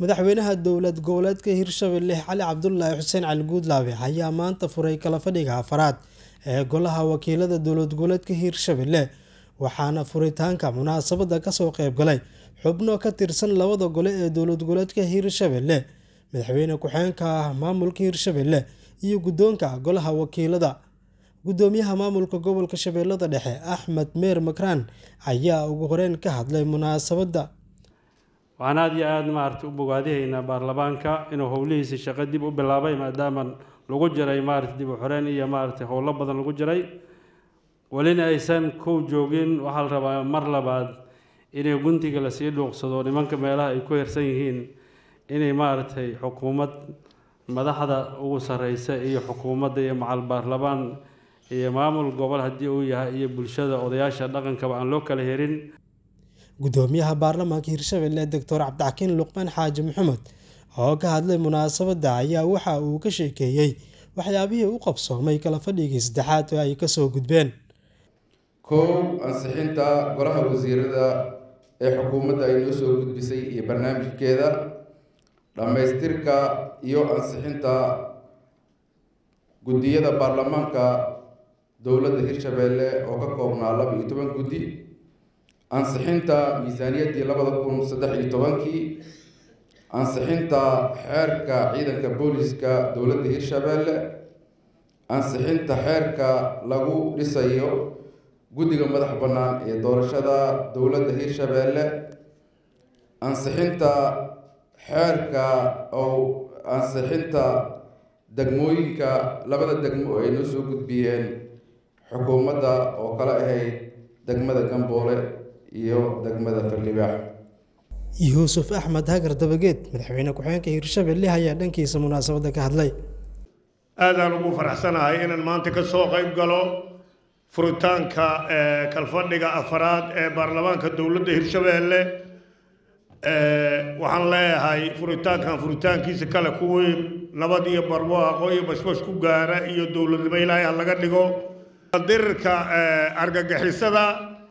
madaxweynaha dowlad goboleedka hirshabelle cali cabdulaahi xuseen cali guudlaabe ayaa maanta furay kala fadhiga afaraad ee golaha wakiilada dowlad goboleedka hirshabelle waxaana furitaanka munaasabada kasoo qeybgalay xubno ka tirsan labada gole ee dowlad goboleedka hirshabelle madaxweyne ku-xeenka ah maamulka hirshabelle iyo guddoonka golaha wakiilada gudoomiyaha maamulka gobolka shabeellada dhexe axmed meer makraan ayaa ugu horeyn ka hadlay munaasabadda waxaan aada iyo aada maaragtay u bogaadihaynaa baarlamaanka inuu howlihiisa shaqo dib u bilaabay maadaama lagu jiray maaragtay dib u xoreyn iyo maaragtay howlo badan lagu jiray welina aysan kow joogin waxaa la rabaa mar labaad inay guntiga lasii dhuuqsado nimanka meelaha ay ku hirsan yihiin inay maaragtay xukuumad madaxda ugu sarreysa iyo xukuumadda iyo macal baarlamaan iyo maamul gobol haddii uu yahay iyo bulshada odayaasha dhaqankaba aan loo kala herin gudoomiyaha baarlamaanka hirshabelle doctor cabdixakiin luqmaan xaaji maxamed oo ka hadlay munaasabadda ayaa waxa uu ka sheekeeyey waxyaabihii u qabsoomay kala fadhigii saddexaad oo ay kasoo gudbeen kow ansixinta golaha wasiirada ee xukuumadda ay noo soo gudbisay iyo barnaamijkeeda dhammaystirka iyo ansixinta guddiyada baarlamaanka dowladda hirshabelle oo ka koobnaa laba iyo toban guddi ansixinta miisaaniyaddii labada kun saddex iyo tobankii ansixinta xeerka ciidanka booliska dowladda hirshabelle ansixinta xeerka lagu dhisayo guddiga madax bannaan ee doorashada dowladda hirshabelle ansixinta xeerka oo ansixinta degmooyinka labada degmo oo ay noo soo gudbiyeen xukuumadda oo kala ahayd degmada gamboole iyo degmada farlibaax yuusuf axmed hagar dabageed madaxweyne ku-xeenka hirshabelle ayaa dhankiisa munaasabadda ka hadlay aadaan ugu faraxsanahay inaan maanta ka soo qayb galo furitaanka kalfadhiga afaraad ee baarlamaanka dowladda hirshabelle waxaan leeyahay furitaankan furitaankiisa kale kuwii nabad iyo barwaaqo iyo bashbash ku gaara iyo dowladnimo ilaahay ha laga dhigo dirirka argagixisada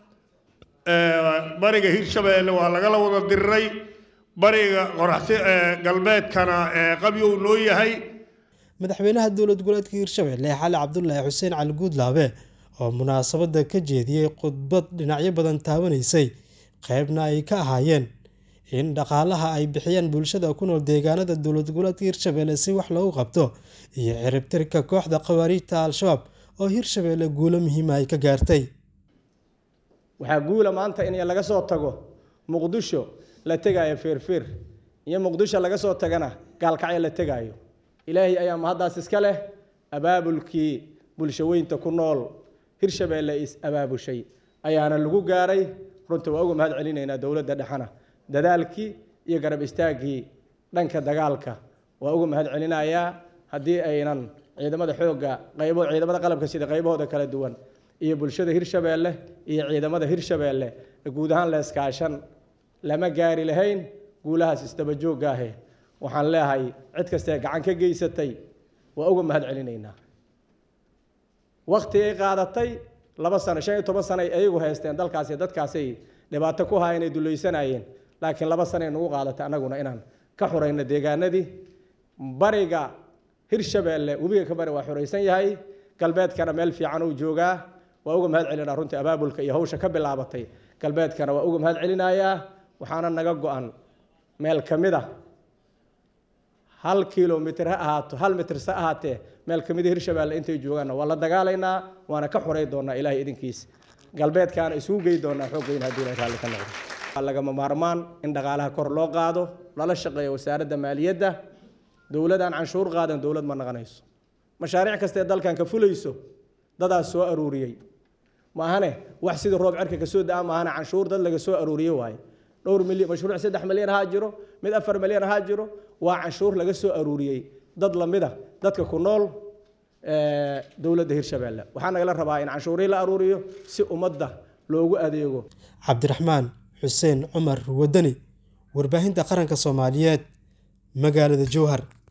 bariga hirshabelle waa lagala wada diriray bariga qoraxsi galbeedkana qabyo uu noo yahay madaxweynaha dowlad goboleedka hirshabelle cali cabdulaahi xuseen cali guudlaabe oo munaasabadda ka jeediyey khudbad dhinacyo badan taabanaysay qeybna ay ka ahaayeen in dhaqaalaha ay bixiyaan bulshada ku nool deegaanada dowlad goboleedka hirshabelle si wax loogu qabto iyo ciribtirka kooxda khawaariijta al-shabaab oo hirshabelle guulo muhiima ay ka gaartay waxaa guula maanta in laga soo tago muqdisho la tegaayo feerfeer iyo muqdisho laga soo tagana gaalkacyo la tegaayo ilaahay ayaa mahaddaas iska leh abaabulkii bulshaweynta ku nool hirshabelle is abaabushay ayaana lagu gaaray runta waa uga mahad celinaynaa dowladda dhexana dadaalkii iyo garab istaaggii dhanka dagaalka waa uga mahad celinayaa haddii aynan ciidamada xoogga qaybo ciidamada qalabka sida qaybahooda kala duwan iyo bulshada hirshabelle iyo ciidamada hirshabelle guud ahaan la iskaashan lama gaari lahayn guulahaas isdabajoogga ahe waxaan leeyahay cid kastee gacan ka geysatay waa uga mahad celinaynaa wakti ay qaadatay laba sano shan iyo toban sano ay ayagu haysteen dalkaasi dadkaasay dhibaato ku haayeen ay dulaysanayeen laakiin laba sano ay nagu qaadatay annaguna inaan ka xurayno deegaanadii bariga hirshabelle webiga ka bari waa xuraysan yahay galbeedkana meel fiican uu joogaa waa uga mahad celinaa runtii abaabulka iyo hawsha ka bilaabatay galbeedkana waa uga mahad celinayaa waxaana naga go-an meel ka mid a hal kilomitr ha ahaato hal mitr se ahaatee meel ka mida hirshabelle intay joogaanna waa la dagaalaynaa waana ka xuray doonaa ilaahay idinkiis galbeedkaana isugu gey doonaa xooggeyn haddii la raalli ka noqdo waa lagama maarmaan in dhaqaalaha kor loo qaado lala shaqeeyo wasaaradda maaliyadda dowladaan canshuur qaadan dowlad ma naqanayso mashaariic kastee dalkan ka fulayso dadaas soo aruuriyey maahane wax sidii roob cerka kasoo da-a maahane canshuur dad laga soo aruuriye waaye dhowr milyan mashruuc saddex milyan ahaa jiro mid afar milyan ahaa jiro waa canshuur laga soo aruuriyey dad lamida dadka ku nool dowladda hirshabelle waxaa nagala rabaa in canshuurii la aruuriyo si ummadda loogu adeego cabdiraxmaan xuseen cumar wadani warbaahinta qaranka soomaaliyeed magaalada jowhar